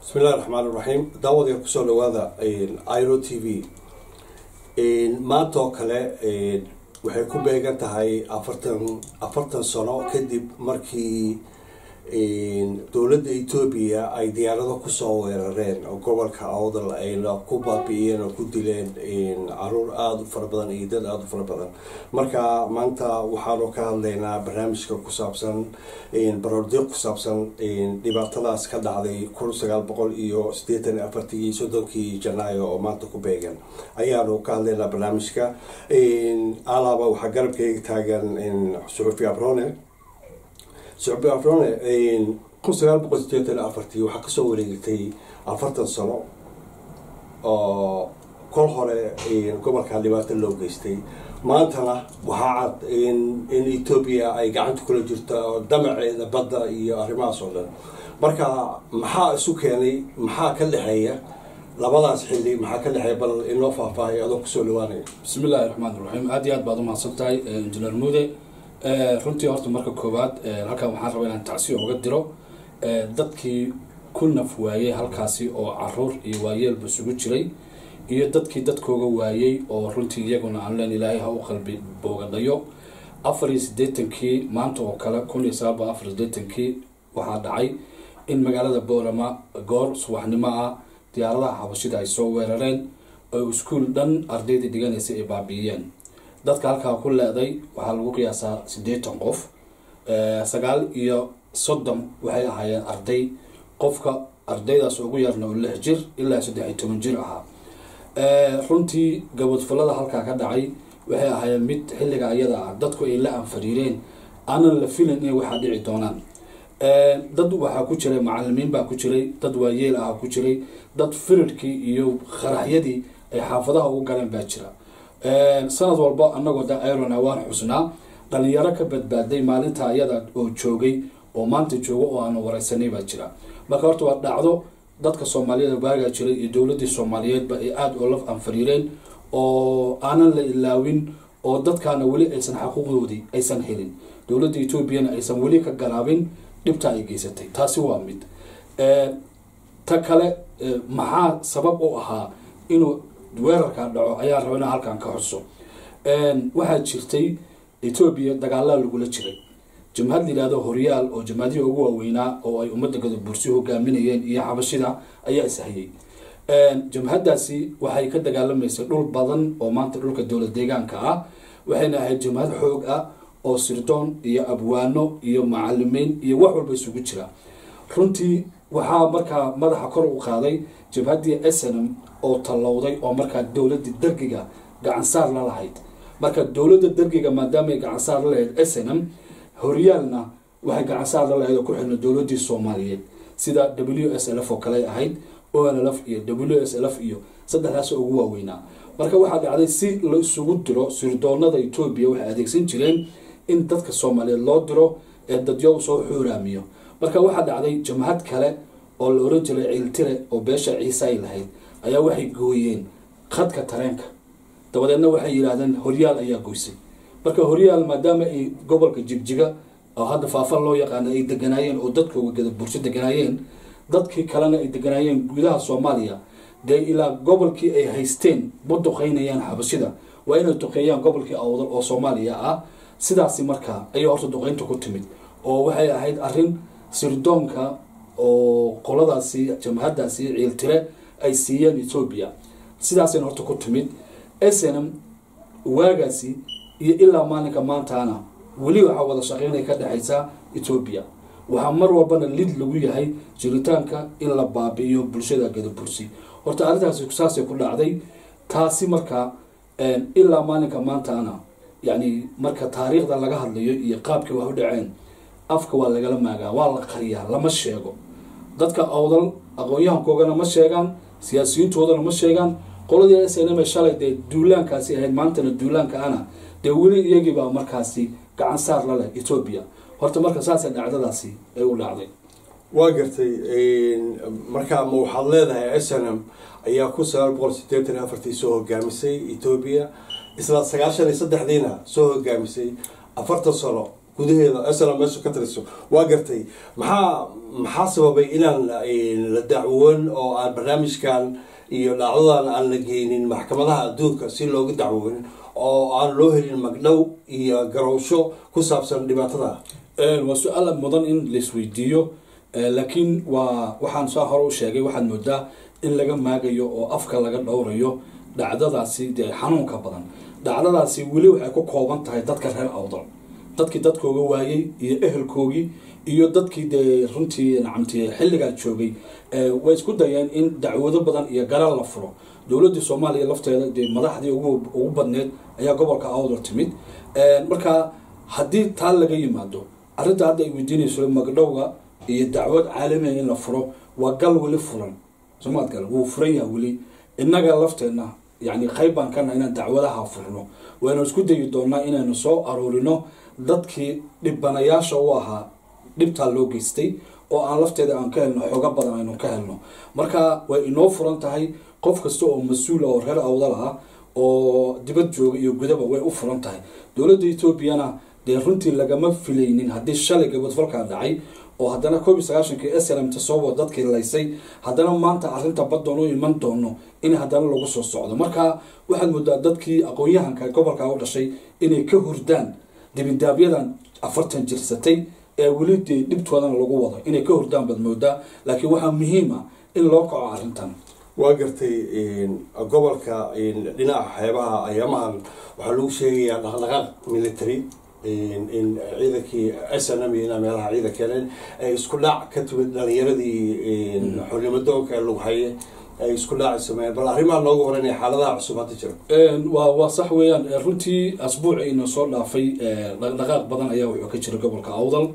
bismillahi raxmaan iraxiim daawadayaa kusoo dhawaada iro t v maanta oo kale waxay ku beegan tahay afartan afartan sano kadib markii dowladda etoobiya ay diyaarado kusoo weerareen oo gobolka awdal ayna ku baabi'iyeen oo ku dileen caruur aada u fara badan iyo dad aada u fara badan marka maanta waxaanu ka hadlaynaa barnaamijka ku saabsan baroordiiq ku saabsan dhibaatadaas ka dhacday kun sagaal boqol iyo siddeetan afartii iyo soddonkii janaayo oo maanta ku beegan ayaanu ka hadlaynaa barnaamijka alaaba waxaa garabkeyga taagan suxufi abrone suxufi abrone kun sagaal boqol sideetan afartii waxaa kasoo wareegatay afartan sano oo kol hore gobolka dhibaato loo geystay maantana waxaa cad in etoobiya ay gacanta kula jirto damaceeda badda iyo arrimahaas oo dhan marka maxaa isu keenay maxaa ka dhexeeya labadaas xilli maxaa ka dhexeeya bal inoo faahfaahay adoo kusoo dhawaanaya bismi illaahi raxmaan iraxiim aad iyo aad baad umahadsan tahay injineer muude runtii horta marka koowaad halkan waxaan rabaa inaan tacsiyo uga diro dadkii ku naf waayey halkaasi oo caruur iyo waayeelba isugu jiray iyo dadkii dadkooga waayey oo runtii iyaguna aan leen ilaahay ha u qalbi boogadhayo afar iyo siddeetankii maanta oo kale kun iyo sagaal boqol afar iyo siddeetankii waxaa dhacay in magaalada boorama goor subaxnimo ah diyaaradaha xabashida ay soo weerareen oo iskuol dhan ardaydii dhiganaysay ay baabi'iyeen dadka halkaa ku leeday waxaa lagu qiyaasaa siddeetan qof sagaal iyo soddon waxay ahaayeen arday qofka ardaydaas ugu yarna oo lix jir ilaa saddex iyo toban jir ahaa runtii gabadfalada halkaa ka dhacay waxay ahaayeen mid xilliga ayada ah dadku ay la anfariireen aanan la filin inay waxaa dhici doonaan dad waxaa ku jiray macalimiin baa ku jiray dad waayeel ah ku jiray dad firirkii iyo qaraxyadii ay xaafadaha ugu galeen baa jira sanad walba anagoo da irona waan xusnaa dhalinyaro ka badbaaday maalinta ayada oo joogay oo maanta jooga oo aanu wareysanay baa jira marka horta waa dhacdo dadka soomaaliyeed waagaa jiray iyo dowladii soomaaliyeedba ay aada oo la anfariireen oo aanan la ilaawin oo dadkaana weli aysan xaquuqdoodii aysan helin dowladda etoobiyana aysan weli ka garaabin dhibta ay geysatay taasi waa mid ta kale maxaa sabab u ahaa inuu weerarkaa dhaco ayaa raba ina halkan ka xuso waxaa jirtay etoobiya dagaalaa lagula jiray jamhad layihahdo horyaal oo jamhadihii ugu waaweynaa oo ay ummadda gadabursi hogaaminayeen iyo xabashida ayaa ishayay jamhadaasi waxay ka dagaalamaysay dhul badan oo maanta dhulka dowlad deegaanka ah waxayna ahayd jamhad xoog ah oo sirdoon iyo abwaano iyo macalimiin iyo wax walba isugu jira runtii waxaa markaa madaxa kor u qaaday jabhaddii snm oo tallowday oo markaa dowladii dargiga gacansaar la lahayd marka dowladda dargiga maadaamaay gacansaar la lahayd snm horyaalna waxay gacansaar la lahayd oo ku xirna dowladii soomaaliyeed sida w s l f oo kale ahayd onlf iyo w s l f iyo saddexdaas ugu waaweynaa marka waxaa dhacday si la isugu diro sirdoonada etoobiya waxay adeegsan jireen in dadka soomaaliyeed loo diro ee dadyo soo xuuraamiyo marka waxaa dhacday jamhad kale oo la oran jiray ciiltire oo beesha ciise ay lahayd ayaa waxay gooyeen khadka tareenka dabadeedna waxay yidhaahdeen horyaal ayaa goysay marka horyaal maadaama ay gobolka jigjiga oo hadda faafan loo yaqaano ay deganaayeen oo dadkooga gada bulsho deganaayeen dadkii kalena ay deganaayeen gudaha soomaaliya dee ilaa gobolkii ay haysteen ma duqeynayaan xabashida waa inay duqeeyaan gobolkii awdal oo soomaaliya ah sidaasi markaa ayay horta duqeynta ku timid oo waxay ahayd arrin sirdoonka oo qoladaasi jamhadaasi ciiltire ay siiyeen etoobiya sidaasayna horta ku timid snm waagaasi iyo ilaa maalinka maantaana weli waxaa wada shaqeynay ka dhexaysa etoobiya waxaa mar walbana lid lagu yahay jiritaanka in la baabi'iyo bulshada gadabursi horta arrintaasi saasay ku dhacday taasi markaa ilaa maalinka maantaana yacni marka taariikhda laga hadlayo iyo qaabkii wax u dhaceen afka waa lagala maagaa waa la qariyaa lama sheego dadka awdal aqoon-yahankoogana ma sheegaan siyaasiyiintoodana ma sheegaan qoladii s n m shalay dee duulaankaasi ahayd maantana duulaanka ana dee weli iyagiibaa markaasi gacan saar la leh etoobiya horta marka saasa dhacdadaasi ay u dhacday waa gartay markaa ma waxaad leedahay s n m ayaa kun sagaal boqol sideetan afartii soo hogaamisay etoobiya isla sagaashan iyo saddexdiina soo hogaamisay afartan sano gudaheeda isla meesha ka taliso waa gartay maxaa maxaa sababay inaan la dacwoon oo aan barnaamijkan iyo dhacdadan aan la geynin maxkamadaha adduunka si looga dacwoon oo aan loo helin magdhow iyo garowsho ku saabsan dhibaatada waa su-aal mudan in laisweydiiyo laakiin waa waxaan saa hore u sheegay waxaad moodaa in laga maagayo oo afka laga dhowrayo dhacdadaasi dee xanuunka badan dhacdadaasi weli waxay ku kooban tahay dadka reer awdal dadkii dadkooga waayey iyo ehelkoogii iyo dadkii dee runtii nacamti xilligaa joogay way isku dayeen in dacwado badan iyo garal la furo dowladii soomaaliya lafteeda dee madaxdii ugu badneed ayaa gobolka awdal timid marka haddii taa laga yimaado arrinta hadda ay weydiinayso magdhowga iyo dacwad caalamiga in la furo waa gal weli furan somaad gal wuu furan yaha weli innaga lafteenna yani qayb baan kana inaan dacwadaha furno waynu isku dayi doonaa inaynu soo aruurino dadkii dhibanayaasha u ahaa dhibtaa loo geystay oo aan lafteeda aan ka helno xooga badan aynu ka helno marka way inoo furan tahay qof kasta oo mas-uula oo reer awdal ah oo dibad jooga iyo gudaba way u furan tahay dowladda etoobiyana dee runtii lagama filaynin haddii shalay gabadfalkaa dhacay oo haddana koob iyo sagaashankii slmt soobo dadkii laysay haddana maanta arrinta baddoon u iman doono in haddana lagu soo socdo marka waxaad moodaa dadkii aqoon-yahanka gobolka u dhashay inay ka hurdaan dibindaabyadan afartan jirsatay ee weli dee dhibtoodana lagu wado inay ka hurdaan baad moodaa laakiin waxaa muhiim ah in loo kaco arrintan waa gartay gobolka dhinaca xeebaha ayaamahan waxaa lagu sheegayaa dhaqdhaqaaq military in ciidankii snm iyo meelaha ciidankeen ay isku dhaac ka timid dhalinyaradii xornimadoonka lughaye ay isku dhaaci sameeyeen bal arrimaha nooga waranaya xaaladaha cusub hadda jira waa waa sax weeyaan runtii asbuuciina soo dhaafay dhaqdhaqaaq badan ayaa wuxuu ka jira gobolka awdal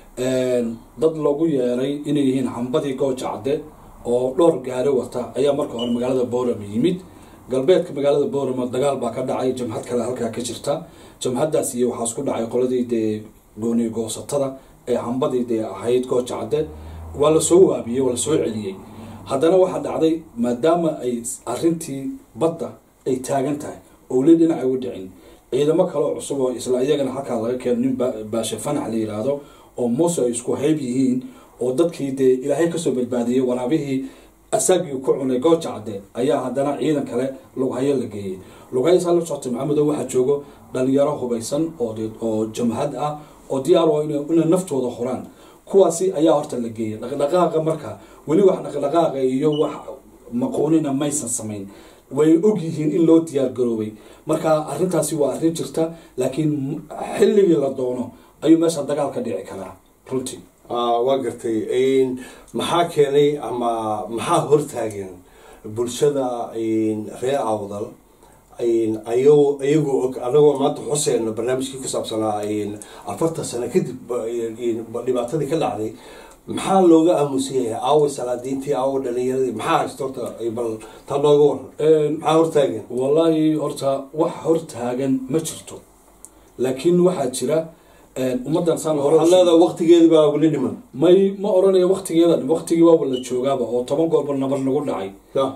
dad loogu yeeray inay yihiin xambadii gooja cadde oo dhowr gaari wata ayaa marka hore magaalada boorama yimid galbeedka magaalada boorama dagaal baa ka dhacay jamhad kale halkaa ka jirta jamhadaas iyo waxaa isku dhacay qoladii dee gooni goosatada ee hambadii dee ahayd gooja cadde waa lasoo waabiyey waa lasoo celiyey haddana waxaa dhacday maadaama ay arintii badda ay taagan tahay oo weli dhinaca uga dhicin ciidamo kaleo cusub oo isla iyagana halkaa laga keeno nin baashe fanax la yiraahdo oo muuse ay isku hayb yihiin oo dadkii dee ilaahay kasoo badbaadiyey waraabihii asagii ku cunay gooja cadde ayaa haddana ciidan kale lughayo la geeyey lughayo saa la socotay maxamedo waxaa joogo dhalinyaro hubaysan oo jamhad ah oo diyaar oo inay naftooda horaan kuwaasi ayaa horta la geeyay dhaqdhaqaaqa marka weli wax dhaqdhaqaaqa iyo wax maqoonina maysan samayn way og yihiin in loo diyaar garoobay marka arrintaasi waa arrin jirta laakiin xilligii la doono ayuu meesha dagaal ka dhici karaa runtii waa gartay maxaa keenay ama maxaa hortaagan bulshada reer awdal ayagoo og anagoo maanta xuseen barnaamijkii ku saabsanaa afartan sano kadib dhibaatadii ka dhacday maxaa looga aamusan yahay aawa salaadiintii aawa dhalinyaradii maxaa haysta horta bal taa nooga waran maxaa hortaagan wallaahi horta wax hortaagan ma jirto laakiin waxaa jira ummaddan saan waxaad leedahay waqtigeedi baa weli dhiman may ma oranayo waqtigeeda waqtigii waaba la joogaaba oo toban goorba nabar nagu dhacay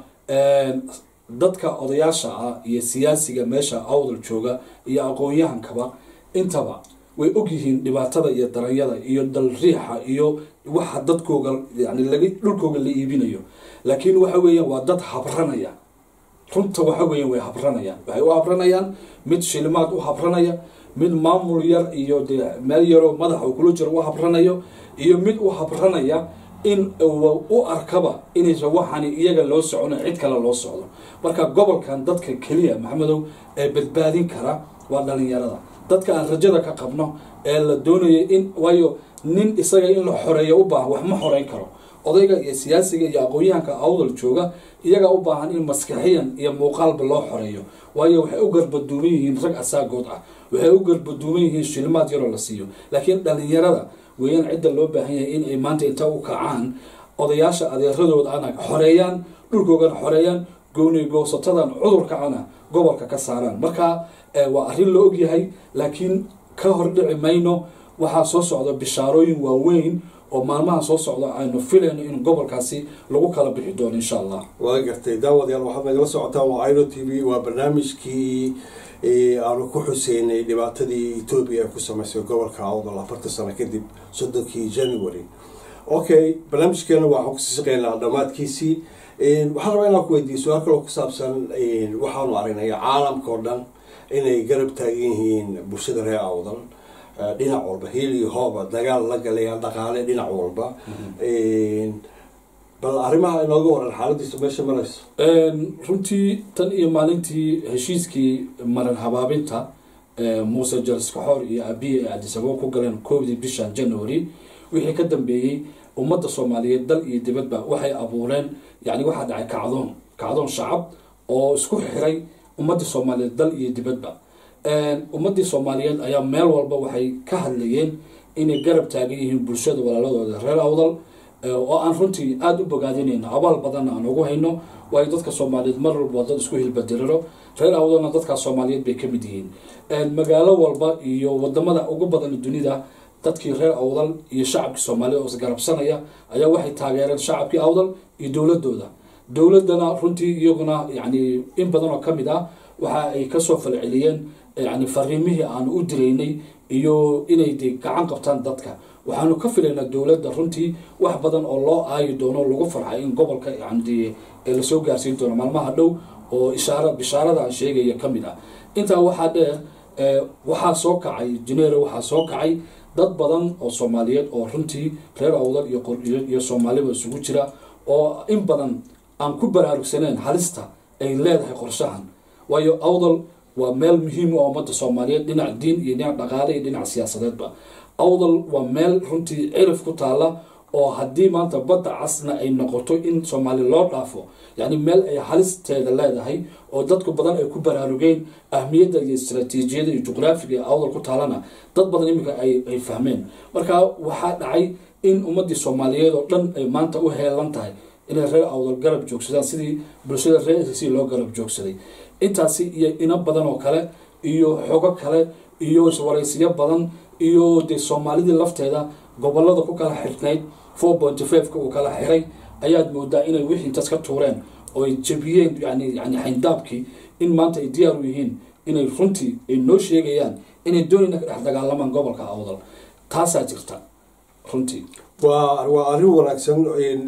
dadka odayaasha ah iyo siyaasiga meesha awdal jooga iyo aqoon-yahankaba intaba way ogyihiin dhibaatada iyo daranyada iyo dal riixa iyo waxa dadkooga yani laga dhulkooga la iibinayo laakiin waxa weeyaan waa dad habranaya runta waxa weeyaan way habranayaan waxay u habranayaan mid shilimaad u habranaya mid maamul yar iyo dee meel yaroo madaxa uu kula jiro u habranayo iyo mid u habranaya in u arkaba inaysan waxaani iyaga loo socono cid kale loo socdo marka gobolkan dadka keliya maxamedow ee badbaadin kara waa dhalinyarada dadka aan rajada ka qabno ee la doonayo in waayo nin isaga in la xoreeyo u baahan wax ma xoreyn karo odayga iyo siyaasiga iyo aqoon-yahanka awdal jooga iyagaa u baahan in maskaxiyan iyo muuqaalba loo xoreeyo waayo waxay u garbaduuman yihiin rag asaagood ah waxay u garbaduuman yihiin shilimaad yaroo la siiyo laakiin dhalinyarada weeyaan cidda loo baahan yahay in ay maanta inta u kacaan odayaasha adeeradooda ana xoreeyaan dhulkoogana xoreeyaan gooni goosatadan cudurka ana gobolka ka saaraan marka waa arrin la ogyahay laakiin ka hordhici mayno waxaa soo socda bishaarooyin waaweyn oo maalmaha soo socda aynu filayno in gobolkaasi lagu kala bixi doono insha allah waa gartay daawadayaal waxaad nagala socotaan waa iro t v waa barnaamijkii aanu ku xuseynay dhibaatadii etoobiya ay ku sameysay gobolka awdal afartan sano kadib soddonkii january okay barnaamijkeena waxaan kusii shaqeynaa dhammaadkiisii waxaan rabaa inaan ku weydiiyo su-aal kaloo ku saabsan waxaanu aragnay caalamka oo dhan inay garab taagan yihiin bulshada reer awdal dhinac walba hiil iyo hooba dagaal la galayaan dhaqaale dhinac walba bal arrimaha inooga waran xaaladiisa meesha marayso runtii tan iyo maalintii heshiiskii maran habaabinta muuse jalskaxoor iyo abiye ee adisababo ku galeen koobdii bishan january wixii ka dambeeyey ummadda soomaaliyeed dal iyo dibadba waxay abuureen yani waxaa dhacay kacdoon kacdoon shacab oo isku xiray ummadda soomaaliyeed dal iyo dibadba ummadii soomaaliyeed ayaa meel walba waxay ka hadlayeen inay garab taagan yihiin bulshada walaaladooda reer awdal oo aan runtii aada u bogaadinayno abaal badanna aan ugu hayno waayo dadka soomaaliyeed mar walba dad isku hilbadiriro reer awdalna dadkaas soomaaliyeed bay ka mid yihiin magaalo walba iyo wadamada ugu badan dunida dadkii reer awdal iyo shacabkii soomaaliya oo isgarabsanaya ayaa waxay taageereen shacabkii awdal iyo dowladooda dowladana runtii iyaguna yani in badan oo kamid ah waxa ay kasoo falceliyeen yani fariimihii aanu u diraynay iyo inay de gacan qabtaan dadka waxaanu ka filaynaa dowladda runtii wax badan oo loo aayi doono lagu farxay in gobolka yani lasoo gaarsiin doono maalmaha dhow oo ishaara bishaarada aan sheegaya ka mid ah intaa waxaa dheer waxaa soo kacay janeero waxaa soo kacay dad badan oo soomaaliyeed oo runtii reer awdal iyo soomaaliba isugu jira oo in badan aan ku baraarugsaneen halista ay leedahay qorshahan waayo awdal waa meel muhiim u ummadda soomaaliyeed dhinac diin iyo dhinac dhaqaale iyo dhinac siyaasadeedba awdal waa meel runtii cirif ku taala oo haddii maanta badda casna ay noqoto in soomaali loo dhaafo yacni meel ay halisteeda leedahay oo dadku badan ay ku baraarugeen ahmiyadda iyo istraatiijiyada iyo juqraafiga ee awdal ku taalana dad badan iminka ay fahmeen marka waxaa dhacay in ummadii soomaaliyeed oo dhan ay maanta u heelan tahay inay reer awdal garab joogsadaan sidii bulshada reer si loo garab joogsaday intaasi iyo ino badan oo kale iyo xogo kale iyo waraysiyo badan iyo dee soomaalidii lafteeda gobolada ku kala xirnayd four point fiveka uu kala xiray ayaad moodaa inay wixii intaas ka tuureen oo ay jebiyeen yani yani xayndaabkii in maanta ay diyaar u yihiin inay runtii ay noo sheegayaan inay doonayna ka dhex dagaalamaan gobolka awdal taasaa jirta runtii waa waa arrin wanaagsan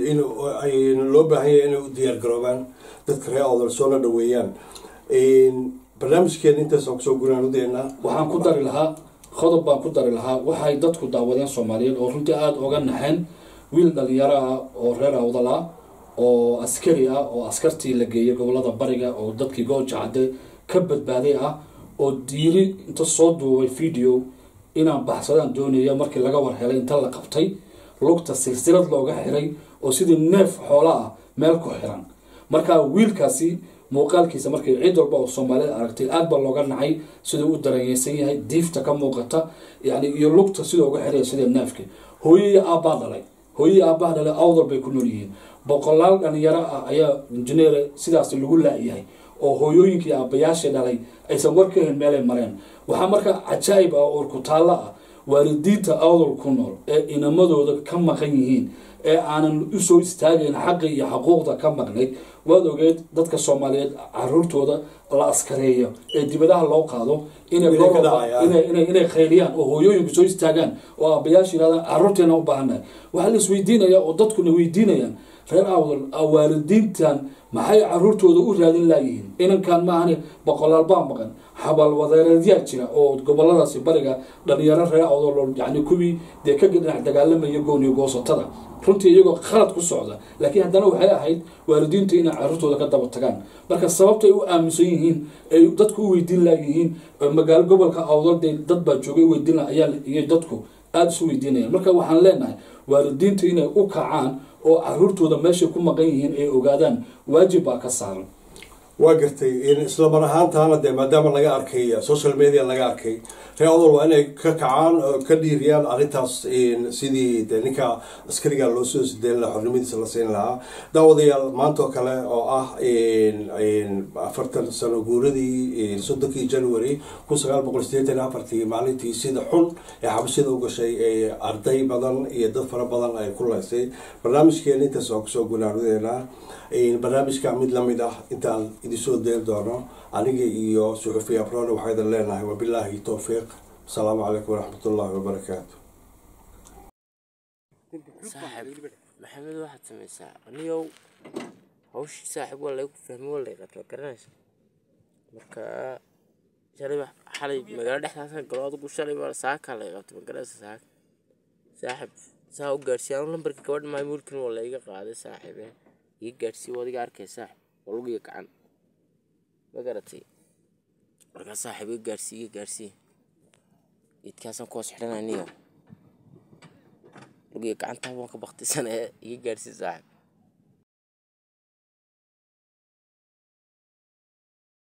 in loo baahan yahay inay u diyaar garoobaan dadka reer awdal soona dhaweeyaan barnaamijkeena intaasaan kusoo guraanudeena waxaan ku dari lahaa qodob baan ku dari lahaa waxay dadku daawadeen soomaaliyeed oo runtii aada oga naxeen wiil dhalinyaro ah oo reer awdal ah oo askari ah oo askartii la geeyay gobolada bariga oo dadkii gooja cadde ka badbaaday ah oo diiri inta soo duubay video inaan baxsadaan doonaya markii laga war helay inta la qabtay lugta silsilad looga xiray oo sidii neef xoola ah meel ku xiran marka wiilkaasi muuqaalkiisa markay cid walba oo soomaalida aragtay aad baa looga nacay siduu u daranyeysan yahay diifta ka muuqata yani iyo lugta siduu uga xiraya sida neefka hooyo iyo aabbaa dhalay hooyo iyo aabbaa dhalay awdal bay ku nool yihiin boqolaal dhalinyaro ah ayaa injineere sidaas lagu laayahay oo hooyooyinkii aabbayaashii dhalay aysan war ka helin meelay mareen waxaa marka cajaa'ib ah oo urkutaallo ah waalidiinta awdal ku nool ee inamadooda ka maqan yihiin ee aanan usoo istaagayn xaqi iyo xaquuqda ka maqnayd waad ogeed dadka soomaaliyeed caruurtooda la askareeyo ee dibadaha loo qaado inay khayliyaan oo hooyooyinku soo istaagaan oo aabayaasha yirahdaan caruurteena u baahannahay waxaa la isweydiinaya oo dadkuna weydiinayaan reer awdal waalidiintan maxay caruurtooda u raadin laayihiin inankan maahane boqolaal baa maqan xabaalwadeereedyaa jira oo goboladaasi bariga dhalinyaro reer awdal yani kuwii dee ka dhinac dagaalamaya gooniyo goosatada runtii iyagoo khalad ku socda laakiin haddana waxay ahayd waalidiintu inay caruurtooda ka daba tagaan marka sababta ay u aaminsan yihiin ay dadku u weydiin laayihiin magaalo gobolka awdal dee dad baa joogay weydiin la ayaa iyo dadku aada isu weydiinayaan marka waxaan leenahay waalidiintu inay u kacaan oo caruurtooda meeshay ku maqan yihiin ay ogaadaan waajib baa ka saaran waa gartay isla mar ahaantaana dee maadaama laga arkay social media laga arkay reer odol waa inay ka kacaan oo ka dhiiriyaan arrintaas sidii de ninka askariga loo soo sideyn lahaa xornimadiisa la siin lahaa daawadayaal maanta oo kale oo ah afartan sano guuradii soddonkii january kun sagaal boqol sideetan afartii maalintii sida xun ee xabashida u gashay arday badan iyo dad fara badan ay ku laysay barnaamijkeena intaas waa kusoo gunaanudeynaa barnaamijka mid lamid ah intaan idinsoo deen doono aniga iyo suxufi abrone waxaa idin leenahay wabilaahi towfiiq asalaamu calaykum waraxmatullaahi wabarakaatu saaxib maxamed waxaad samaysaa anigow hawshii saaxib waa laygu fahmi waa lay qabta garanaysa marka shalay xalay magaalo dhexdaasa galo adigu shalay baa saakaa lay qabtay magaranaysa saaka saaxib saa u gaadhsiiya anu lambarka gabadha maamuulkan waa layga qaaday saaxibe iga gaadhsiiya waa adiga arkay saaxib waa lugiga gacan ma garatay markaa saaxib iga gaadhsiiya iga gaadhsiiya idkaasaan kuhoos xidhanay niyo lugiga gacantaa waan ka baktisanaya iga gaadhsiiya saaxib